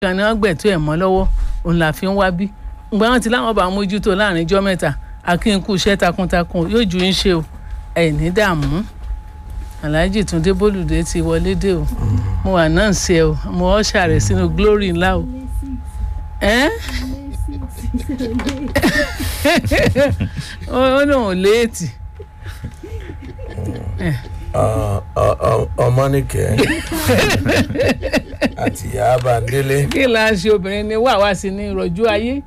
kan ni wọ́n gbẹ̀tọ́ ẹ̀ mọ́ lọ́wọ́ òun là fi ń wá bí ǹgbà wọn ti láwọn bá mójútó láàrin ijọ́ mẹ́ta akínkù iṣẹ́ takuntakun yóò ju ń ṣe o ẹ̀ ní dààmú alhaji túndé bólúdé ti wọlé dé o mo wà náà ṣe o mo ọ́ṣà rẹ̀ sínú glory ńlá o ẹ́ ó lóun léètì ọmọnìkẹ́ àti yaba délé kí la ṣe obìnrin ni wà wá sí ní ìrọ̀jú ayé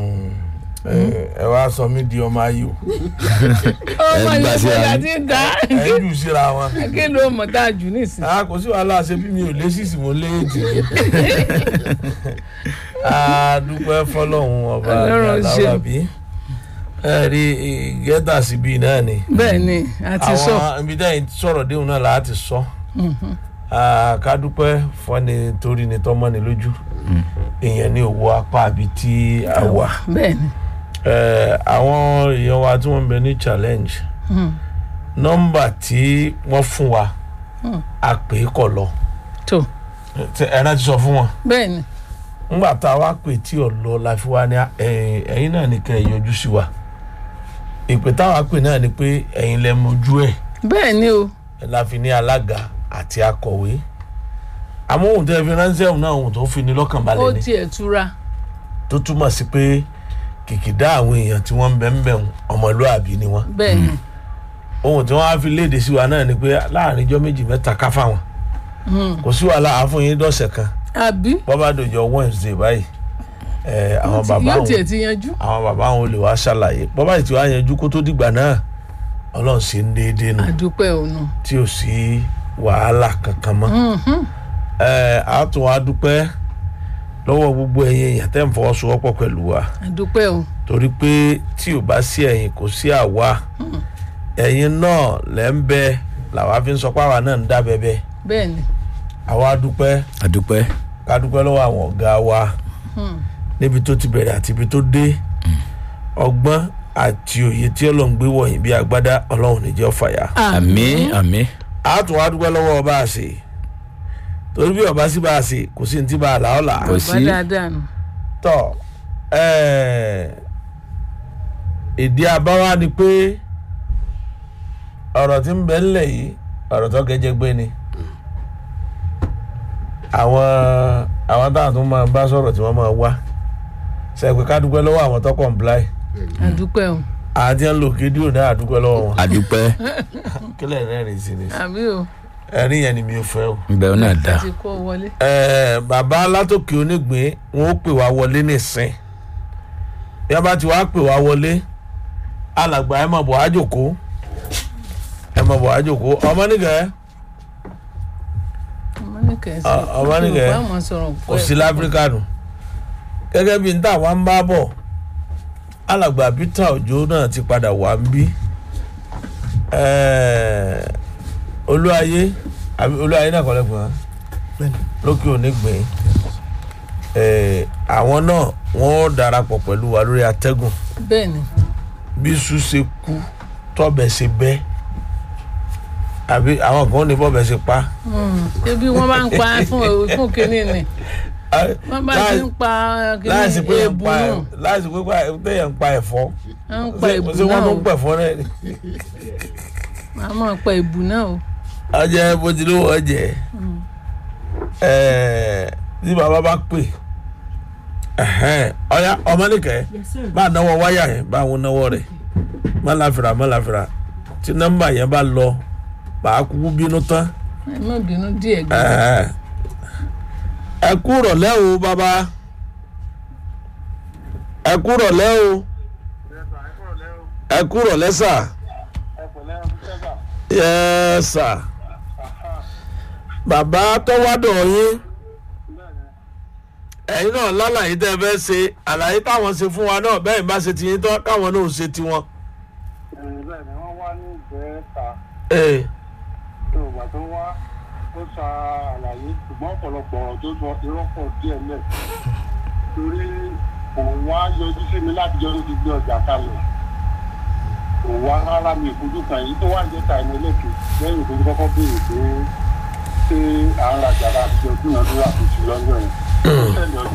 ẹ wá sọ mí di ọmọ ayò ọmọ Ẹ ń gbà ìlú sí ìgbà ayé. tí ń dá ẹ ń jù síra wọn. kí ló mọ̀ tá a jù nísìn. a kò sí wàhálà ṣe bí mi ò lé sísì mo lé èjì a dúpẹ́ fọlọ́hún ọba Ọlọ́run ṣeun. alábàbí ẹ rí gẹ́tà síbi náà ni bẹ́ẹ̀ ni a ti sọ àwọn ibi dẹ́yìn sọ̀rọ̀ déhùn náà láti sọ ká dúpẹ́ fọ́ni torí ni tọ́mọ́ ni lójú èèyàn ní owó apá àbí tí a wà bẹ́ẹ̀ ni Eh, àwọn èèyàn wa tí wọ́n ń bẹ ní challenge nọ́mbà tí wọ́n fún wa a pè é kọ̀ lọ tó Tẹ- ẹ náà ti sọ fún wọn bẹ́ẹ̀ ni ńgbà tá a wá pè tí ò lọ la fi wá ní ẹ̀yin ẹ̀yin náà ní kẹ́ ẹ yọjú sí wa ìpè táwa pè náà ni pé ẹ̀yin lẹ mojú ẹ̀ bẹ́ẹ̀ ni o la fi ní alága àti akọ̀wé àmọ́ ohun tẹ́ fi ránṣẹ́ òun náà ohun tó fi ní lọ́kàn ó balẹ̀ ni tiẹ̀ túra tó túmọ̀ sí pé kìkìdá àwọn èèyàn tí wọ́n ń bẹ ń bẹ̀ ń ọmọlúàbí ni wọ́n bẹ́ẹ̀ ni ohun tí wọ́n á fi léde sí wa náà ni pé láàrin ijọ́ méjì mẹ́ta ká fáwọn kò sí wàhálà àáfún yín dọ̀sẹ̀ kan àbí bọ́bá dòjọ́ Wednesday báyìí ẹ̀ àwọn bàbá yóò àwọn tiẹ̀ ti yanjú àwọn bàbá àwọn olè wá ṣàlàyé bọ́bá yìí tí wàá yanjú kó tó dìgbà náà ọlọ́run ṣe ń déédéé nù àdúpẹ́ òun tí ò sí wàhálà kankan mọ́ ẹ̀ á tún wá dúpẹ́ lọ́wọ́ gbogbo ẹ̀yin èèyàn tẹ́ ń fọwọ́sowọ́pọ̀ pẹ̀lú wa àdúpẹ́ o torí pé tí ò bá sí ẹ̀yin kò sí àwa ẹ̀yin náà lẹ́ ń bẹ làwa fi ń sọ pé àwa náà ń dá bẹ́bẹ́ bẹ́ẹ̀ ni àwa dúpẹ́ àdúpẹ́ ká dúpẹ́ lọ́wọ́ àwọn ọ̀gá wa níbi tó ti bẹ̀rẹ̀ àti ibi tó dé ọgbọ́n àti òye tí ọlọ́run gbé wọ̀nyí bí agbádá ọlọ́run ní jẹ́ fàyà. àmín àmín a tún wá dúpẹ́ lọ́wọ́ ọba àṣẹ torí bí ọba sí bá a ṣe kò sí ní tí bá a là ọ́ là á. Kò bá sí. dáadáa nù tọ ẹẹ ìdí abáwá ni pé ọ̀rọ̀ tí ń bẹ ńlẹ̀ yìí ọ̀rọ̀ tó gẹ́jẹ́ gbé ni àwọn àwọn táwọn tó máa bá sọ̀rọ̀ tí wọ́n máa wá sẹ́pẹ́ ká dúpẹ́ lọ́wọ́ àwọn tó comply àdúpẹ́ o àti ẹ̀ ń lò kédìó náà àdúpẹ́ lọ́wọ́ wọn àdúpẹ́ kílẹ̀ rẹ́rìn sí ni àbí o ẹ̀rín yẹn ni mi ò fẹ́ o. bẹ́ẹ̀ náà dá ti kó wọlé Ẹ, bàbá látòkè onígbín wọn ó pè wá wọlé nìsín bí wọn bá ti wá pè wá wọlé alàgbà ẹ mọ̀ bọ̀ á jòkó ẹ mọ̀ bọ̀ á jòkó ọmọ nìkẹ́ ọmọ nìkẹ́ sí Ọ- ọmọ nìkẹ́ Yorùbá mọ̀ sọ̀rọ̀ kò sí láfíríkà nù gẹ́gẹ́ bí n tà wá ń bá bọ̀ alàgbà Peter Òjó náà ti padà wá ń bí Ẹ, olúwayé àbí olúwayé náà kọ́ lẹ́gbọ̀n lókè onígbìn Ẹ, àwọn náà wọ́n darapọ̀ pẹ̀lú wa lórí atẹ́gùn bẹ́ẹ̀ ni bí iṣu ṣe kú tọ́bẹ̀ ṣe bẹ́ àbí àwọn kan ní bọ́bẹ̀ ṣe pa. ebi wọ́n bá ń pa fún fún kínní ni wọ́n bá ti ń pa láìsí kínní pé yẹn ń ebu pa náà ẹ̀- láìsí pé pa- téèyàn ń pa ẹ̀fọ́ wọ́n ń pa ebu ṣé wọ́n náà tó o ń pẹ̀fọ́ náà ni. wọ́n á máa pa ebu náà o ọjọ́ bó ti lówó ọjẹ́ ẹ̀ẹ́ tí bàbá bá pè ẹ̀hẹ́n, ọ̀ya ọmọ nìkẹ́ bá a náwó wáyà yẹn bá àwọn náwó rẹ̀ má láfìrà má láfìrà tí nọ́mbà yẹn bá lọ bàá kúkú bínú tán. ẹ má bínú díẹ̀ gbé Ẹ̀ẹ́. ẹ kú rọ̀lẹ́ o bàbá ẹ kú rọ̀lẹ́ o ẹ kú rọ̀lẹ́ sà yẹ sà bàbá tọ́wádọ̀ yín ẹ̀yin náà lálàyé tẹ́ ẹ fẹ́ ṣe àlàyé táwọn ṣe fún wa náà bẹ́ẹ̀ bá ṣe ti yín tán káwọn náà ò ṣe tiwọn. bẹ́ẹ̀ ni wọ́n wá ní ìgbẹ́ta Ee, tó ìgbà tó wá ó sa àlàyé ṣùgbọ́n ọ̀pọ̀lọpọ̀ ọ̀rọ̀ tó sọ irọ́ pọ̀ díẹ̀ lẹ̀ torí òun wá yọjú sí mi láti jọ́ ló ti gbé ọjà kalẹ̀ òun wá rárá mi ìfojú kan èyí tó wà ní ìta ẹni lẹ́kẹ̀ẹ́ lẹ́yìn tó kọ́kọ́ béèrè pé ṣé à ń rajà láti jọ dúnadúrà tó ti lọ́jọ́ yẹn ó tẹ̀lé ọjà